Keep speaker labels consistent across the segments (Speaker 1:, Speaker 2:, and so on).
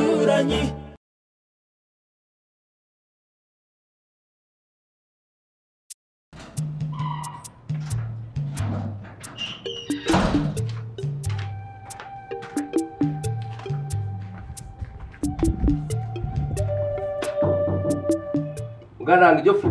Speaker 1: に
Speaker 2: mugana wange jofu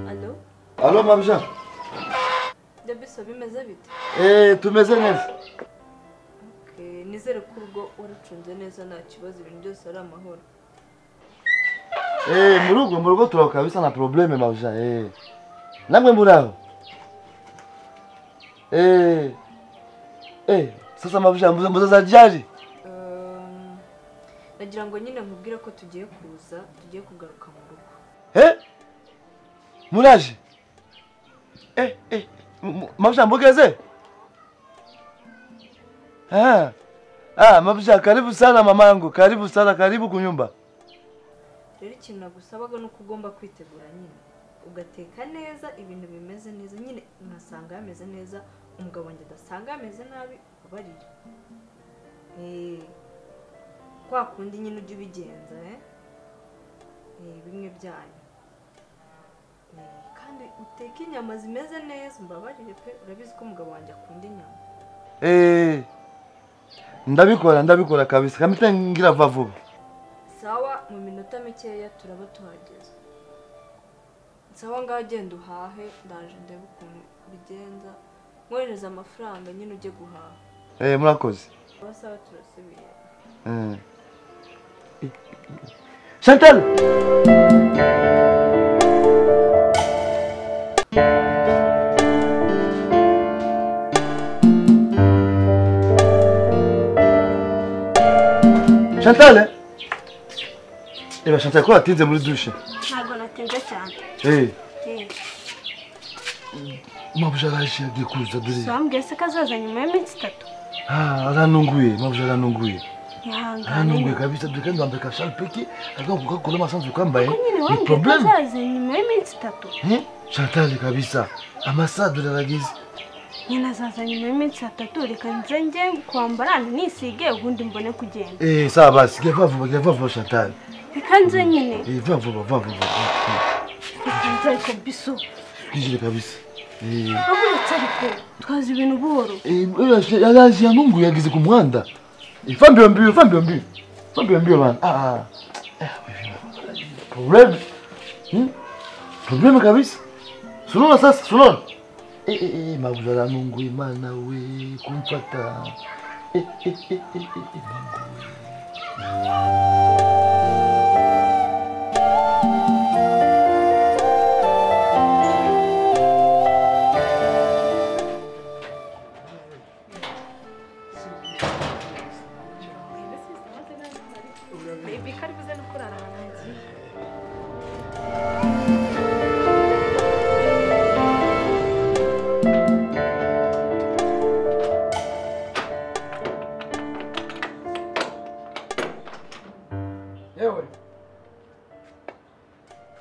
Speaker 3: Alo,
Speaker 4: Alo Mavjan.
Speaker 3: Dabiso bimeze bite
Speaker 4: Eh, tumeze neza.
Speaker 3: Okay, nizere ko urugo warucunze neza nta kibazo ibintu byose ari amahoro
Speaker 4: Eh, murugo murugo tuko kabisa na probleme Mavjan. Eh. Namwe muraho. Eh. Eh, sasa Mavjan mbuze mbuze za jari.
Speaker 3: Um, nagira ngo nyine nkubwire ko tugiye kuza tugiye kugaruka mu rugo
Speaker 4: Eh? Muraje. Eh, eh. M- Mavjan mbogeze? Ah. Ah, Mavjan karibu sana mamangu. Karibu sana, karibu kunyumba.
Speaker 3: rero ikintu nagusabaga ni uko ugomba kwitegura nyine ugateka neza ibintu bimeze neza nyine nkasanga hameze neza umugabo wanjye adasanga hameze nabi ubabarire Eh, kwa kundi nyine ujya ubigenza eh? Eh, bimwe byanyu Eh, kandi uteke inyama zimeze neza umbabarire pe urabizi ko umugabo wanjye akunda inyama
Speaker 4: Eh. Ndabikora, ndabikora kabisa. Kamita ngira va vuba.
Speaker 3: sawa mu minota mikeya turaba tuhageze sawa ngaho genda uhahe ndaje ndebe ukuntu bigenza mwohereza amafaranga nyine ujye guhaha
Speaker 4: Eh, murakoze.
Speaker 3: sawa sawa turasubiye
Speaker 4: Eh. Chantal! Chantal! eh? Eh ben Chantal, ko watinze muri dushe?
Speaker 5: ntabwo natinze cyane
Speaker 4: Eh,
Speaker 5: Eh,
Speaker 4: mabuja araje agiye kuza dore.
Speaker 5: bambwiye se ko azaza nyuma y'iminsi itatu
Speaker 4: Ah, aranunguye, mabuja aranunguye.
Speaker 5: ihangane
Speaker 4: Aranunguye kabisa dore kandi wambaye kashal peki, agakuka kula masanzu kambaye.
Speaker 5: Ko nyine
Speaker 4: Ni
Speaker 5: wambwiye ko
Speaker 4: problème.
Speaker 5: azaza nyuma y'iminsi itatu
Speaker 4: Eh, Chantal kabisa amasaha turaragize
Speaker 5: nyine azaza nyuma y'iminsi itatu reka nze njye kwambara nisige ubundi mbone kugenda
Speaker 4: eh, sawa basi gera vuba gera vuba Chantal
Speaker 5: reka nze nyine
Speaker 4: eh, va vuba va vuba
Speaker 5: reka nze ariko biso
Speaker 4: kijire kabisa eh,
Speaker 5: abonetse ariko twazi ibintu buhoro
Speaker 4: eh, yaraje- yaraje yanungu yagize ku muhanda eh, va mbio mbio va mbio mbio va mbio mbio bana ah, ah. Eh, problème hmm? problème kabisa sunona sasa sunona eh, eh, eh, mabuza lanungu imana we kumfata eh, eh, eh, eh, eh, Mungu.
Speaker 6: yewe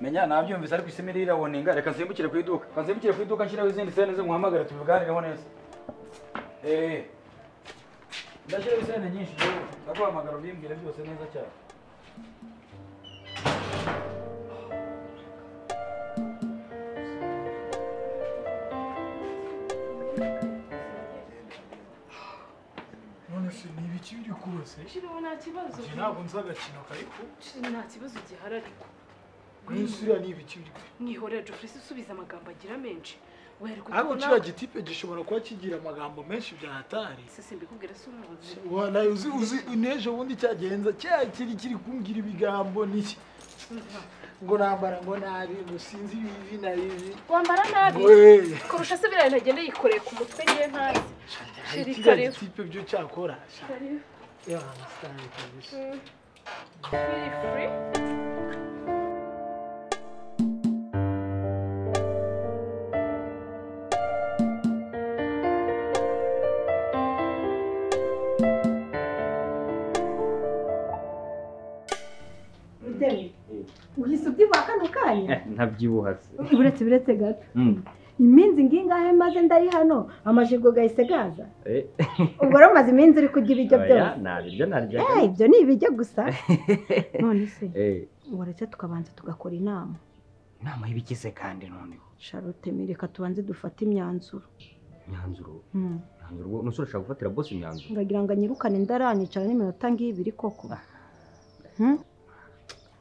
Speaker 6: menya nabyumvise ariko isi mirire irabonenga reka nsimbukire ku iduka reka nsimbukire ku iduka nshyiraho izindi sente ze muhamagare tubiganireho neza eee ndashyiraho isente nyinshi yewe ndaguhamagara ubimbwire byose neza cyane
Speaker 4: se
Speaker 7: Shiriho nta kibazo
Speaker 4: njye ntabwo nzi agakino kariko
Speaker 7: Shiri nta kibazo gihari ariko
Speaker 4: kuri iyi sura ni ibiki biri kwe
Speaker 7: mwihorera Jofrisi usubiza amagambo agira menshi wereka
Speaker 4: ariko kiriya gitipe gishobora kuba kigira amagambo menshi bya hatari
Speaker 7: sisi mbikubwira si umuzi
Speaker 4: Wa- nawe uzi uzi n'ejo bundi cyagenza cya kiri kiri kumbwira ibigambo n'iki ngo nambara ngo nabi ngo sinzi ibivi na bivi
Speaker 7: wambara nabi
Speaker 4: Wee.
Speaker 7: kurusha se biriya ntagenda yikoreye ku mutwe ngewe ntazi
Speaker 4: hari
Speaker 7: Shiri
Speaker 4: kiriya
Speaker 7: karibu.
Speaker 4: gitipe byo cyakora sha.
Speaker 7: Karibu.
Speaker 4: Yeah, I understand it, kabisa.
Speaker 7: Feel free.
Speaker 8: uhise ubyibuha kano kanya
Speaker 9: ntabyibuha se
Speaker 8: buretse buretse gato iminsi ngingahe maze ndari hano amajigo gahise gaza ubwo rero maze iminsi uri kurya ibiryo byose
Speaker 9: ntabiryo narya
Speaker 8: Eh, ibyo ni ibiryo gusa none se waretse tukabanza tugakora inama
Speaker 9: inama y'ibigize kandi noneho
Speaker 8: sharote mireka tubanze dufate imyanzuro
Speaker 9: imyanzuro
Speaker 8: Hmm.
Speaker 9: imyanzuro ubwo umusore ashaka gufatira bose imyanzuro
Speaker 8: ndagira ngo anyirukane ndaranyicara n'iminota ng'ibiri koko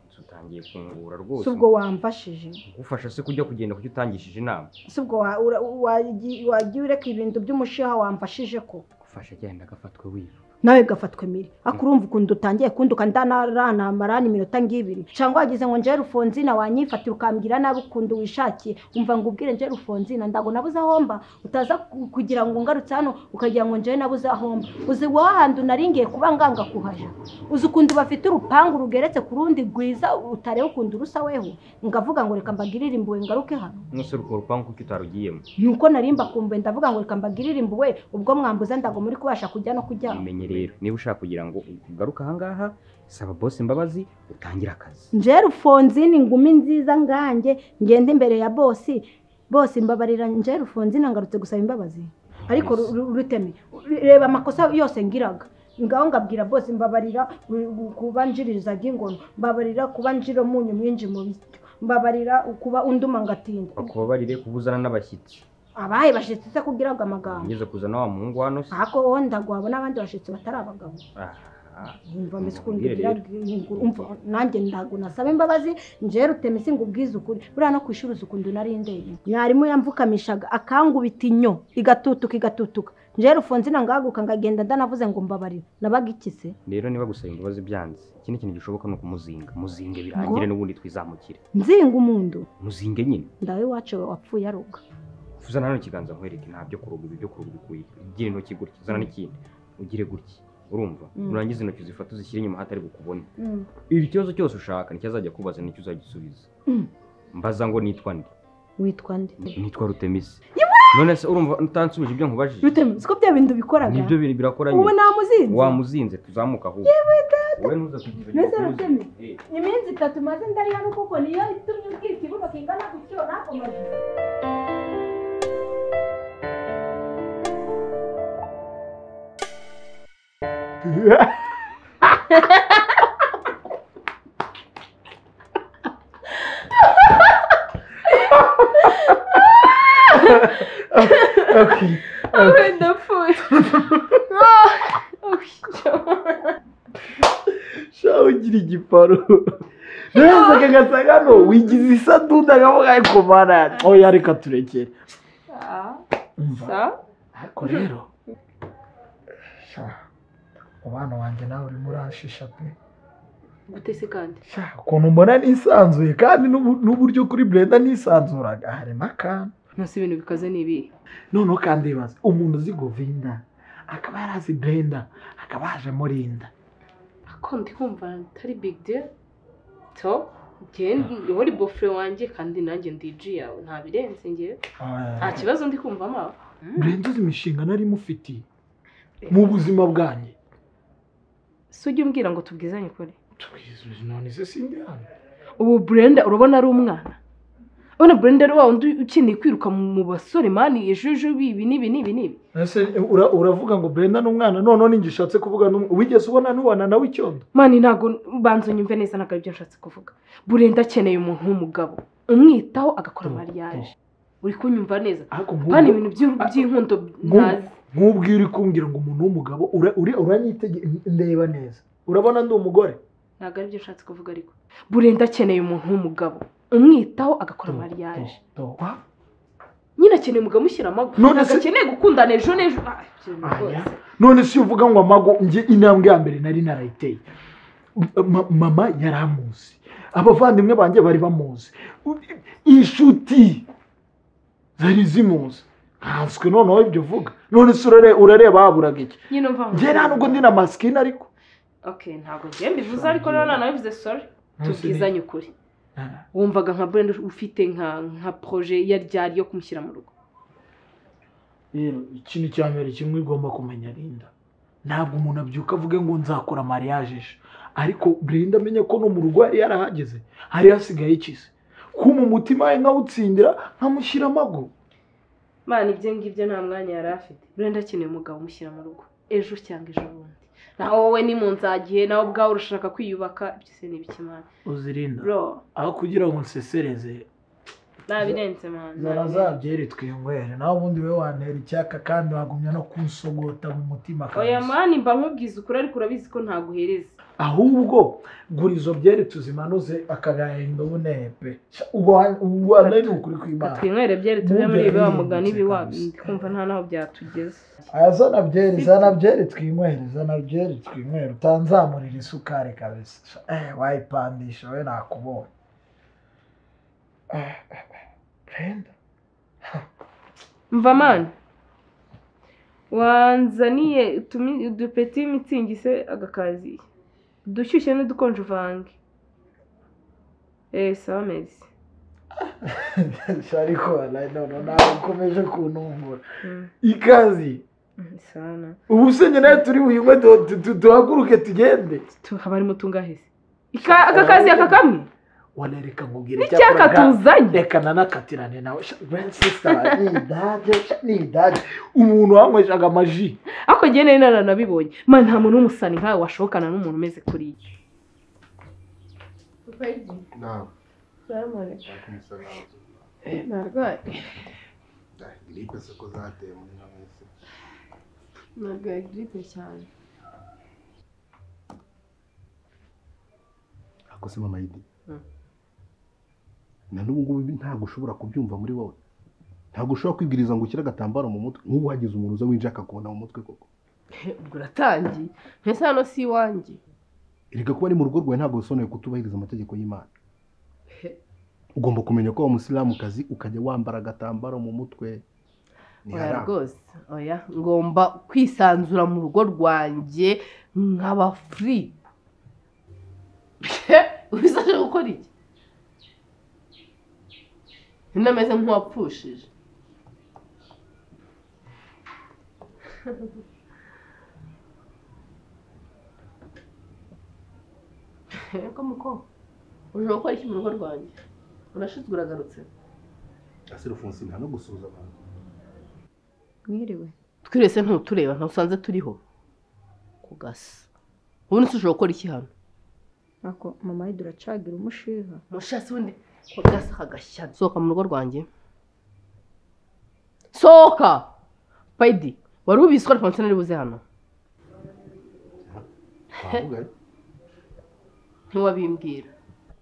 Speaker 9: Ese utangiye kungura
Speaker 8: si
Speaker 9: rwose
Speaker 8: ubwo wamfashije
Speaker 9: gufasha se kujya kugenda kuki utangishije inama
Speaker 8: si ubwo wa- ura- wagiye wagiye ureka ibintu by'umushiha wamfashije ko
Speaker 9: gufasha agenda agafatwe wiba
Speaker 8: nawe gafatwe mire akurumva ukuntu utangiye kunduka ndanarana iminota ng'ibiri cyangwa wagize ngo njye rufonzina wanyifatira ukambwira nabi ukuntu wishakiye umva ngo ubwire njye rufonzina ndago nabuze ahomba utaza ku- kugira ngo ngarutse hano ukagira ngo njye nabuze ahomba uzi wowe ahantu nari ngiye kuba nganga kuhaja uzi ukuntu bafite urupangu rugeretse ku rundi rwiza utareba ukuntu rusa weho ngavuga ngo reka mbagirire impuhwe ngaruke hano
Speaker 9: umusore urwo rupangu kuki utarugiyemo
Speaker 8: nuko narimba kumbuye ndavuga ngo reka mbagirire impuhwe ubwo mwambuza ndago muri kubasha kujya no kujyamo
Speaker 9: umenye rero niba ushaka kugira ngo ugaruke ahangaha saba bose imbabazi utangire akazi
Speaker 8: nje rufonzini ngumi nziza nganjye ngenda imbere ya bosi bose imbabarira nje rufonzini ngarutse gusaba imbabazi ariko ru- ru- ruteme reba amakosa yose ngiraga ngaho ngabwira bose mbabarira u- u- kuba njiririza ry'ingono mbabarira kuba njira umunyu mwinshi mu biryo mbabarira kuba unduma ngatinda
Speaker 9: bakubabarire kubuzana n'abashyitsi
Speaker 8: abahe bashyitsi se kugira ngo amagambo
Speaker 9: ngeze kuzana wa muhungu hano se
Speaker 8: ariko wowe ndagwabo n'abandi bashyitsi batari abagabo
Speaker 9: Ah,
Speaker 8: umva mbese ukuntu
Speaker 9: Mubwire
Speaker 8: ugira rwingura umva nanjye ntabwo nasaba imbabazi njyewe ruteme singa ubwize ukuri buriya no ku ishuri uzi ukuntu nari ndeye mwarimu yamvukamishaga akangubita inyo igatutuka igatutuka njyewe rufonzina ngahaguka ngagenda ndanavuze ngo mbabarire nabaga iki se
Speaker 9: rero niba gusaba imbabazi byanze ikindi kintu gishoboka ni ukumuzinga muzinge birangire n'ubundi twizamukire
Speaker 8: nzinga umundu
Speaker 9: muzinge nyine
Speaker 8: ndawe iwacu wapfuye aruga
Speaker 9: uzana hano ikiganza nkwereke nta byo kuruga ibi byo kuruga bikuye ugire intoki gutya uzana n'ikindi ugire gutya urumva
Speaker 8: Mm.
Speaker 9: nurangiza intoki uzifata uzishyire inyuma hatari bukubone ibi ikibazo cyose ushaka nicyo azajya kubaza nicyo uzagisubiza
Speaker 8: Mm.
Speaker 9: mbaza ngo nitwa ndi
Speaker 8: witwa nde
Speaker 9: nitwa rutemisi none se urumva utansubije ibyo nkubajije
Speaker 8: ruteme siko bya bintu bikoraga
Speaker 9: nibyo bintu birakora
Speaker 8: ubu
Speaker 9: nyine
Speaker 8: namuzinze
Speaker 9: wamuzinze tuzamuka ahubwo wowe ntuza kugira
Speaker 8: Mbese Rutemi?
Speaker 9: Eh.
Speaker 8: iminsi itatu maze ndari hano kuko niyo itumye ubwira ikibuno kingana gutyo nakomeje
Speaker 10: Okay.
Speaker 7: Awe ndapfuye. Ah, ushyo.
Speaker 10: shaho ugira igiparo neza gasa hano wigize isaduda akavuga ariko mana oya reka turekere
Speaker 7: Ah, sa?
Speaker 4: ariko rero sha, umubano wanjye nawe urimo uranshisha pe
Speaker 7: Gutese kandi.
Speaker 4: Sha, ukuntu mbona nisanzuye kandi n'ubu- n'uburyo kuri brenda nisanzuraga harimo akantu
Speaker 7: Nasi ibintu bikaze ni ibi.
Speaker 4: noneho kandi ibaze umuntu uzi govinda akaba yarazi brenda akaba yaje murinda
Speaker 7: Ako ndi kumva atari big deal. To, njye ndi- wowe uri bofre wanjye kandi nanjye ndi G yawe nta birenze njye. Nta kibazo ndi kumva ma.
Speaker 4: brenda uzi imishinga nari mufitiye mu buzima bwanjye
Speaker 7: Si ujye umbwira ngo tubwizanye ukuri.
Speaker 4: tubizuje none se sindi hano
Speaker 7: ubu burenda urabona ari umwana urabona burenda ari wa wundi ukeneye kwiruka mu basore mani ejojubi ibi n'ibi n'ibi n'ibi
Speaker 4: ese ura- uravuga ngo brenda ni umwana noneho ninjye ushatse kuvuga n'umwe wigeze ubona n'ubana nawe icyondo
Speaker 7: mani ntabwo banza unyumve neza ntabwo aribyo nshatse kuvuga burenda akeneye umuntu w'umugabo umwitaho agakora mariage uri kunyumva neza
Speaker 4: ariko
Speaker 7: mani
Speaker 4: nk'ubu
Speaker 7: ibintu by'u- by'inkundo
Speaker 4: Ngo-
Speaker 7: ntazi
Speaker 4: nk'ubwiyo uri kumbwira ngo umuntu w'umugabo ura- uri- uranyitegera ndeba neza urabona ndi umugore
Speaker 7: ntabwo aribyo ushatse kuvuga ariko burenda akeneye umuntu w'umugabo umwitaho agakora mariage
Speaker 4: Toba.
Speaker 7: nyine akeneye umugabo umushyira amaguru
Speaker 4: None
Speaker 7: ntabwo
Speaker 4: se-
Speaker 7: akeneye gukundana ejo n'ejo Ah, ikintu
Speaker 4: Aya.
Speaker 7: rwose.
Speaker 4: none si uvuga ngo amago njye intambwe ya mbere nari narayiteye Ma- mama yari amuzi abavandimwe banjye bari bamuzi U- inshuti zari zimuzi nkanswe noneho ibyo uvuga none se urare- urareba haburaga iki
Speaker 7: nyine mva ngo-
Speaker 4: njye nta nubwo ndi na masikini ariko
Speaker 7: okay ntabwo njye mbivuze ariko rero nawe bivuze sorry tubwizanye ukuri
Speaker 4: Ah.
Speaker 7: wumvaga nka burenda ufite nka nka proje iyo aryari yo kumushyira mu rugo
Speaker 4: rero ikintu cya mbere kimwe ugomba kumenya Linda ntabwo umuntu abyuka avuge ngo nzakora mariage ejo ariko Linda amenye ko no mu rugo yari yarahageze hari hasigaye ikize kuma umutima we nkawutsindira nkamushyira amaguru
Speaker 7: mana ibyo ngibyo nta mwanya yari afite burenda akeneye umugabo umushyira mu rugo ejo cyangwa ejo bundi nawe wowe ni mu nzagihe nawe ubwawe urashaka kwiyubaka ibyo se ni ibiki mana
Speaker 4: uzirinda
Speaker 7: bro
Speaker 4: aho kugira ngo nsesereze
Speaker 7: nabirenze mana nabirenze.
Speaker 4: zarazabyere twinywere nawe ubundi we wantera icyaka kandi wagumya no kunsogota mu mutima
Speaker 7: oya mani mba nkubwiza ukuri ariko urabizi ko ntaguhereza
Speaker 4: ahubwo gura izo byere tuzimanuze akagahinda ubunepe ubwo ubwo ni ukuri kw'imana
Speaker 7: twinywere byere tuve
Speaker 4: Ubundi
Speaker 7: muri ibi wa
Speaker 4: yarahindutse
Speaker 7: mugani ibi wa
Speaker 4: kabisa.
Speaker 7: ndi kumva nta naho byatugeze
Speaker 4: aya zana byeri zana byeri twinywere zana byeri twinywere utanzamurira isukari kabisa eh wayipandisha we nakubonye Eh, eh, eh, Brenda
Speaker 7: mva mani wanzaniye utumi- udupeti y'imitingi se agakaziye udushyushye n'udukonje uvange eee sawa mezi
Speaker 4: Sha, ariko walahi none nawe ukomeje kuntumbura
Speaker 7: Mm,
Speaker 4: ikazi
Speaker 7: mm, sana
Speaker 4: ubu se nyine nawe turi buyinywe du- du- du- duhaguruke tugende
Speaker 7: Tu- haba harimo tungaheze akakazi aka kamwe
Speaker 4: wanareka nkubwira
Speaker 7: n'icyaka
Speaker 4: icyakora
Speaker 7: tuzanye
Speaker 4: reka nanakatirane nawe Sha, Brenda sister ni idage sha, ni idage umuntu wanyweshaga amaji
Speaker 7: ariko njye nari naranabibonye man nta muntu w'umusani nkawe washokana n'umuntu umeze kuriya
Speaker 11: Naam.
Speaker 12: Salamu
Speaker 11: Waalaikumsalam.
Speaker 12: alaikum. Narwaye.
Speaker 11: Dai, gripe siko zateye muri ino minsi.
Speaker 12: Narwaye gripe cyane.
Speaker 11: Ako se mama Idi.
Speaker 7: Mm.
Speaker 11: Na n'ubu ngubu ibi ntabwo ushobora kubyumva muri wowe. Ntabwo ushobora kwigiriza ngo ushyire agatambaro mu mutwe. Nk'ubu hagize umuntu uza winjira akakubona mu mutwe koko.
Speaker 12: Ubwo uratangiye. Mpese hano si iwanjye.
Speaker 11: Erega kuba ari mu rugo rwawe ntabwo bisobanuye kutubahiriza amategeko y'Imana.
Speaker 12: He.
Speaker 11: Ugomba kumenya ko wa musilamukazi ukajya wambara agatambaro mu mutwe. Ni
Speaker 12: Oya
Speaker 11: haramu.
Speaker 12: rwose. Oya. Ngomba kwisanzura mu rugo rwanjye nkaba furi. Ubisashe gukora iki? Ntameze nk'uwapfushije. Ego muko. Uje gukora iki mu rugo rwanjye? Urashize uragarutse.
Speaker 11: Ase Rufunsi nta no gusuhuza abantu.
Speaker 13: mwiriwe
Speaker 12: twirese ntutureba ntabwo usanze turiho kugasa ubu nisi ushobora gukora iki hano
Speaker 13: ako mama we duracagira umushiha
Speaker 12: mushasi w'undi kugasa kagashya sohoka mu rugo rwanjye sohoka payidi wari ubizi ko alphonsine ari buze hano
Speaker 11: Wavuga ari?
Speaker 12: ntiwabimbwira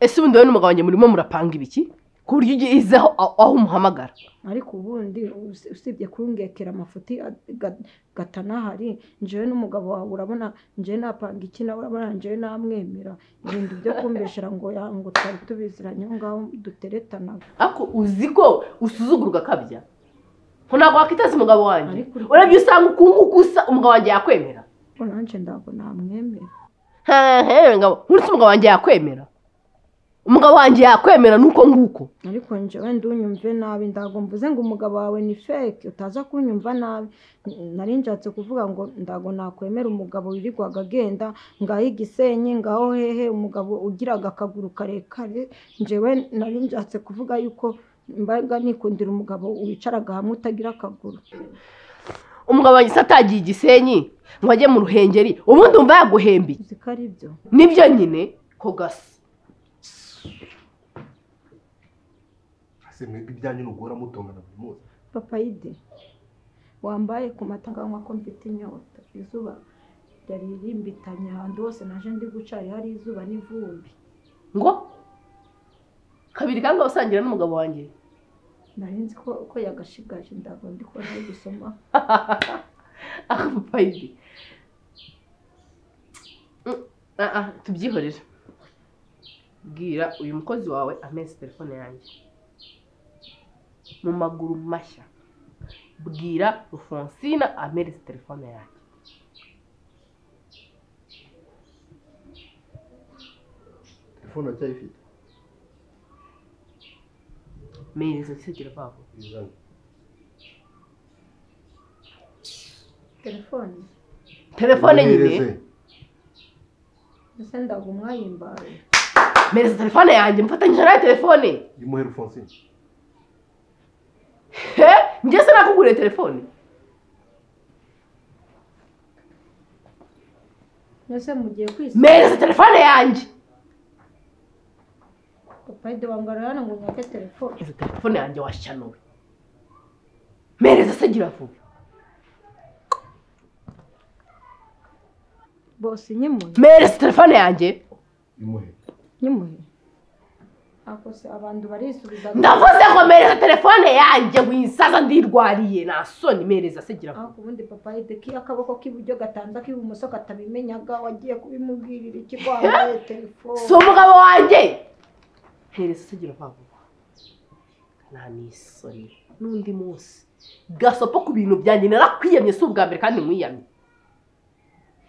Speaker 12: ese ubundi wowe n'umugabo wanjye murimo murapanga ibiki ku buryo ugezeho aho aho umuhamagara
Speaker 8: ariko ubundi usi- usibye kurungekera amafuti aga- gatanahari njewe n'umugabo wawe urabona njewe napanga iki nawe urabona njewe namwemera ibintu byo kumbeshera ngo ya ngo twari tubiziranye aho ngaho duteretanaga
Speaker 12: ariko uzi ko usuzugurwa akabya ngo ntabwo wakitaza umugabo wanjye
Speaker 8: Ariko uri-
Speaker 12: urabyo usanga ukunguka usa umugabo wanjye yakwemera
Speaker 8: ngo nanjye ntabwo namwemera
Speaker 12: hehe ngabo nkurutse umugabo wanjye yakwemera umugabo wanjye yakwemera nuko nguko
Speaker 8: ariko njewe ndunyumve nabi ndago mvuze ngo umugabo wawe ni fake utaza kunyumva nabi nari nshatse kuvuga ngo ndago nakwemera umugabo wirirwaga agenda ngaho igisenyi ngaho hehe umugabo ugiraga akaguru karekare njewe nari nshatse kuvuga yuko mbaga nikundira umugabo wicaraga hamwe utagira akaguru
Speaker 12: umugabo wanjye se atagiye igisenyi ngo ajye mu ruhengeri ubundi wumva yaguhembiye
Speaker 8: uzi ko ari byo
Speaker 12: nibyo nyine ko gasa
Speaker 11: Ase mwebwe ibyanyu nugora mutongana buri munsi.
Speaker 8: papayide wambaye ku matanganywa ko mfite inyota izuba ryaririmbitanye ahantu hose naje ndi guca hari hari izuba n'ivumbi
Speaker 7: ngo kabiri kandi usangira n'umugabo wanjye
Speaker 8: nari nzi ko ko yagashigaje ndago ndi ko nari gusoma
Speaker 7: aha papayi tubyihorere bwira uyu mukozi wawe amezi telefone yanjye mu maguru mashya bwira rufonsina amereze telefone yanjye
Speaker 4: telefone uracyayifite
Speaker 7: mereze gisegera babo
Speaker 4: izana
Speaker 8: telefone
Speaker 7: telefone nyine
Speaker 4: Mwohereze.
Speaker 8: mbese ndago mwayimbaye
Speaker 7: mereze telefone yanjye mufatanyije nawe telefone
Speaker 4: imuhe Alphonsine
Speaker 7: he njye se nakuguriye telefone
Speaker 8: mbese mugiye kwisiga
Speaker 7: mereze telefone yanjye
Speaker 8: papayide wangara hano ngo nyake telefone
Speaker 7: izo telefone yanjye washyanuwe mereza se gira vuba
Speaker 8: bose nyimuye
Speaker 7: mereze telefone yanjye
Speaker 4: imuhe
Speaker 8: nyimuye ako se abantu barisubiza
Speaker 7: ndavuze ngo mereza telefone yanjye wisaza ndirwariye nasoni mereza se gira vuba
Speaker 8: aho ku bundi papayide akaboko k'iburyo gatanda k'ibumoso katabimenyaga wagiye kubimubwirira iki ko wambaye telefone
Speaker 7: si umugabo wanjye mereza se gira vuba nta nisoni n'undi munsi gasopo ku bintu byanjye narakwiyamye si ubwa mbere kandi nkwiyamye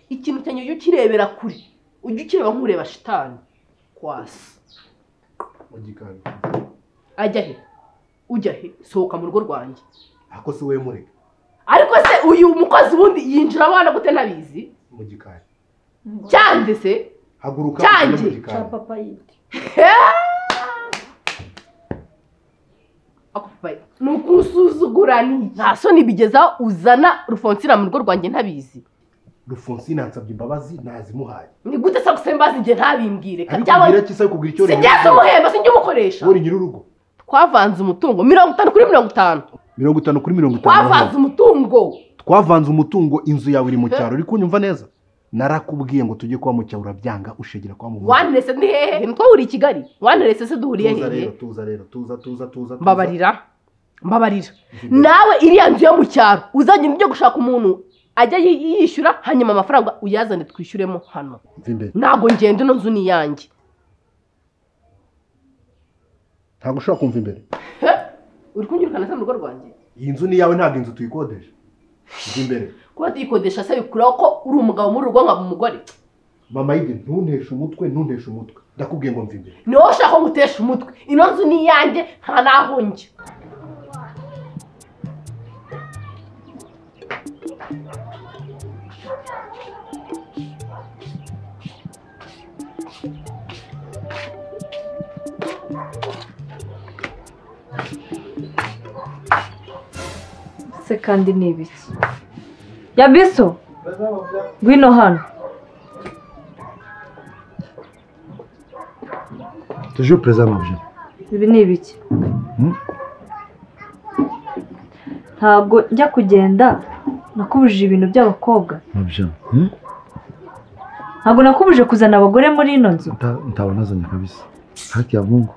Speaker 7: ikintu cyanjye ujya ukirebera kure ujya ukireba nk'ureba shitani kwasi
Speaker 4: mugikanda
Speaker 7: ajya he ujya he sohoka mu rugo rwanjye
Speaker 4: ako si we mureka
Speaker 7: ariko se uyu mukozi wundi yinjira abana gute ntabizi
Speaker 4: mugikanda
Speaker 7: cyanjye se
Speaker 4: haguruka
Speaker 7: Cyanjye.
Speaker 4: ujye mu
Speaker 8: cya
Speaker 4: gikari.
Speaker 8: papayide
Speaker 7: Ako papayi, ni ukusuzugura ni iki? nta soni bigeza uzana rufonsira mu rugo rwanjye ntabizi
Speaker 4: Alphonsine ansabye imbabazi nazimuhaye
Speaker 7: ni gute se gusembaza igihe ntabimbwire
Speaker 4: ariko
Speaker 7: Cyangwa
Speaker 4: umbwira kisa kugira icyo
Speaker 7: sinjyaza umuhemba sinjya umukoresha
Speaker 4: uri nyir'urugo
Speaker 7: twavanze umutungo mirongo itanu kuri mirongo itanu
Speaker 4: mirongo itanu kuri mirongo itanu
Speaker 7: twavanze umutungo
Speaker 4: twavanze umutungo inzu yawe iri mu cyaro uri kunyumva neza narakubwiye ngo tujye kuba mu cyaro urabyanga ushigira kuba mu mujyi.
Speaker 7: wanterese ni hehe nitwo wuriye i kigali wanterese se duhuriye
Speaker 4: tuza
Speaker 7: hehe
Speaker 4: rero tuza rero tuza tuza tuza tuza.
Speaker 7: mbabarira mbabarira nawe iriya nzu yo mu cyaro uzagenda ujya gushaka umuntu ajya yi- yishyura hanyuma amafaranga uyazane twishyuremo hano
Speaker 4: Mva imbere
Speaker 7: ntabwo ngenda ino nzu ni iyanjye
Speaker 4: ntabwo ushobora kumva imbere
Speaker 7: uri kunyirukana se mu rugo rwanjye
Speaker 4: iyi nzu ni iyawe ntabwo inzu tuyikodesha mva imbere
Speaker 7: kuba tuyikodesha se bikuraho ko uri umugabo muri rugo nkaba umugore
Speaker 4: mama yide ntunteshe umutwe ntunteshe umutwe ndakubwiye ngo mva imbere
Speaker 7: niwowe ushaka ko ngutesha umutwe ino nzu ni iyanjye nta n'aho njya
Speaker 3: se kandi ni ibiki yabiso ngwino hano
Speaker 4: tujye perezida mabye
Speaker 3: ibi ni ibiki ntabwo njya kugenda nakubujije ibintu by'abakobwa
Speaker 4: mabye
Speaker 3: ntabwo nakubuje kuzana abagore muri ino nzu
Speaker 4: ntabwo nazanye kabisa haki ya mungu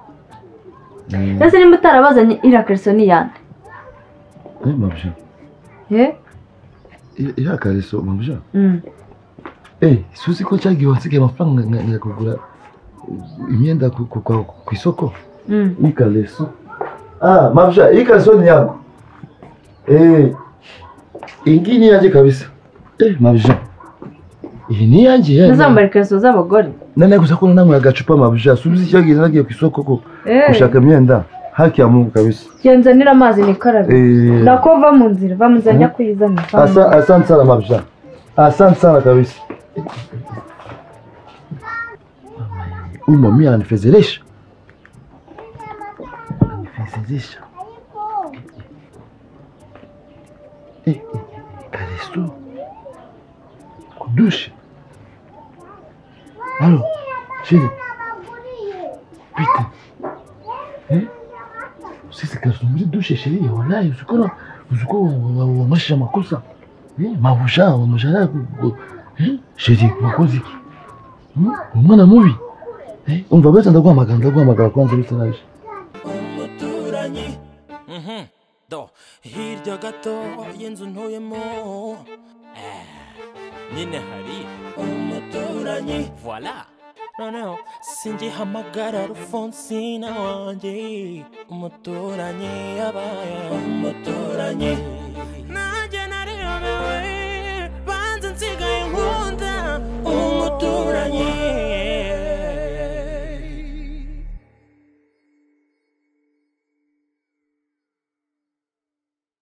Speaker 3: ndetse niba utarabazanye iriya kariso ni iyande
Speaker 4: mabye
Speaker 3: ye
Speaker 4: irakariso mabye
Speaker 3: Mm.
Speaker 4: Eh, suzi ko cyagiye wansigaye amafaranga nka- nka kugura imyenda ku, ku, kwa- ku isoko
Speaker 3: Mm.
Speaker 4: ikaleso ah mabsha ikaleso ni yako eh ingini yaje kabisa eh mabsha iyi ni yanjye
Speaker 3: ntuzambara ikariso z'abagore
Speaker 4: nane gusa ko nanwe agacupa mabsha suzi cyagiye nagiye ku isoko ko gushaka imyenda haki ya mungu kabisa
Speaker 3: genzanira amazi nikarabe
Speaker 4: eh
Speaker 3: nako va mu nzira va mu nzira njya kuyizana va mu
Speaker 4: asa asante sana mabsha asante sana kabisa Mama, mimi ananifedheresha ananifedheresha Eh, eh, kalesu kudusha alo chini pita Eh? usise kalesu muri dushe sheria wallahi usikora uzi ko wamashije amakosa Eh, mabusha wamushara sheri wakoze iki Hmm? umwana mubi Eh, umva bese ndaguhamagara ndaguhamagara kwanza uretse naje
Speaker 14: umuturanyi Mhm. do hirya gato y'inzu ntuyemo Eh, nyine hari umuturanyi voila noneho singihamagara rufonsina wanjye umuturanyi yabaye umuturanyi